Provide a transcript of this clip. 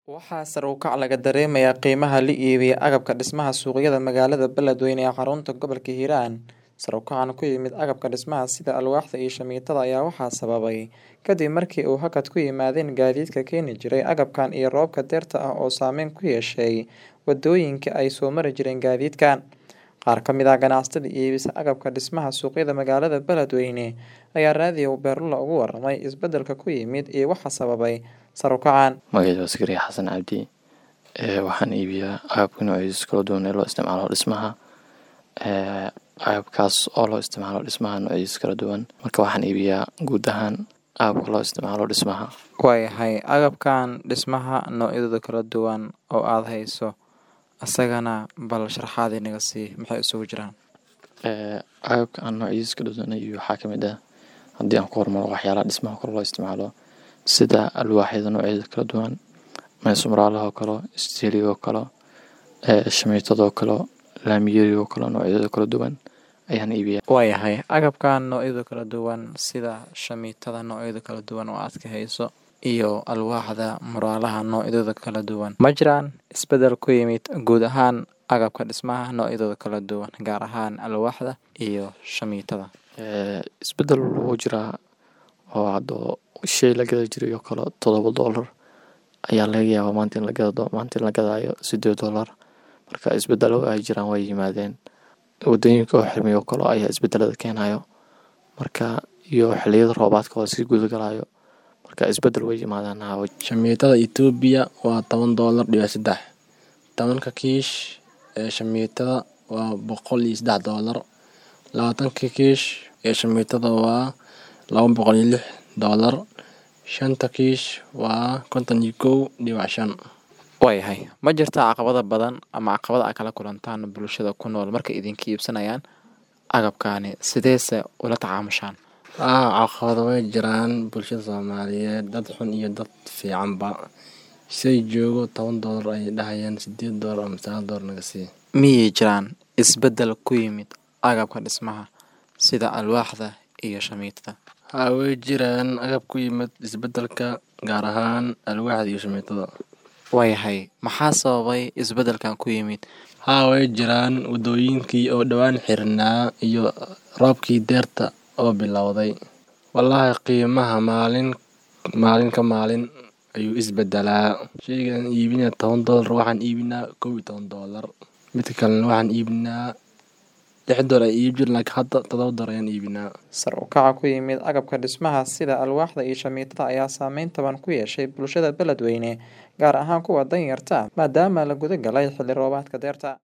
Waxaa sare u kac laga dareemayaa qiimaha la iibiyo agabka dhismaha suuqyada magaalada Beledweyne ee xarunta gobolka Hiiraan. Sare u kacan ku yimid agabka dhismaha sida alwaaxda iyo shamiitada ayaa waxaa sababay kadib markii uu hakad ku yimaadeen gaadiidka keeni jiray agabkan iyo roobabka dayrta ah oo saameyn ku yeeshay wadooyinkii ay soo mari jireen gaadiidkan. Qaar ka mid ah ganacsatada iibisa agabka dhismaha suuqyada magaalada Beledweyne ayaa raadiyo Beerlula uga warramay isbeddelka ku yimid iyo waxa sababay sare u kacan. Magacayda waa Sakariya Xasan Cabdi. Ee waxaan iibiyaa agabka noocyadiisa kala duwan ee loo isticmaalo dhismaha. Ee agabkaas oo loo isticmaalo dhismaha noocyadiisa kala duwan. Marka waxaan iibiyaa guud ahaan agabka loo isticmaalo dhismaha. Waayahay agabkan dhismaha noocyadooda kala duwan oo aad hayso asagana bal sharaxaad inaga sii maxay isugu jiraan. Ee agabka aan noocyadiisa kala duwan iibiyo waxaa kamid ah haddii aan ku hormaro waxyaalaha dhismaha kor loo isticmaalo sida alwaaxyada noocyada kala duwan, meesumraalaha oo kale, istiiliga oo kale, ee shamiitada oo kale, laamiyeriga oo kale noocyadooda kala duwan ayaan iibiyaa. Waayahay agabkan noocyada kala duwan sida shamiitada noocyada kala duwan oo aad ka hayso iyo alwaaxda muraalaha noocyadooda kala duwan. Ma jiraan isbeddel ku yimid guud ahaan agabka dhismaha noocyadooda kala duwan gaar ahaan alwaaxda iyo shamiitada. Ee isbeddel wuu jiraa oo hadda shay la gada jiray oo kale todoba doolar ayaa laga yaabaa maanta in la gado maanta in la gadaayo siddeed doolar. Marka isbeddelo ay jiraan way yimaadeen. Wadooyinka oo xirmay oo kale ayaa isbeddelada keenayo. Marka iyo xilliyada roobaadka oo sii guda galayo. Marka isbeddel way yimaadaan haa. Shamiitada Itoobiya waa toban doolar dhibic seddex. Tobanka kiish ee shamiitada waa boqol iyo seddex doolar. Labaatanka kiish ee shamiitada waa laba boqol iyo lix doolar. Shanta kiish waa konton iyo kow dhibic shan. Waayahay ma jirtaa caqabado badan ama caqabad aad kala kulantaan bulshada ku nool markay idinka iibsanayaan agabkani sideese ula tacaamushaan. Haa caqabado way jiraan bulshada Soomaaliyeed dad xun iyo dad fiicanba. Shay joogo toban doolar ayay dhahayaan siddeed doolar ama sagaal doolar naga sii. Miyay jiraan isbeddel ku yimid agabka dhismaha sida alwaaxda iyo shamiitada. Haa way jiraan agab ku yimid isbeddelka gaar ahaan alwaaxda iyo shamiitada. Waayahay maxaa sababay isbeddelkan ku yimid. Haa way jiraan wadooyinkii oo dhawaan xirnaa iyo roobkii dayrta oo bilowday. Wallaahi qiimaha maalin maalin ka maalin ayuu isbeddelaa. Shaygan iibinaya toban doolar waxaan iibinaa kow iyo toban doolar. Midka kalena waxaan iibinaa lix doolar ay iib jireen laakiin hadda todoba doolar ayaan iibinaa. Sare u kaca ku yimid agabka dhismaha sida alwaaxda iyo shamiitada ayaa saameyn taban ku yeeshay bulshada Beledweyne gaar ahaan kuwa danyarta ah maadaama la guda galay xilli roobaadka dayrta.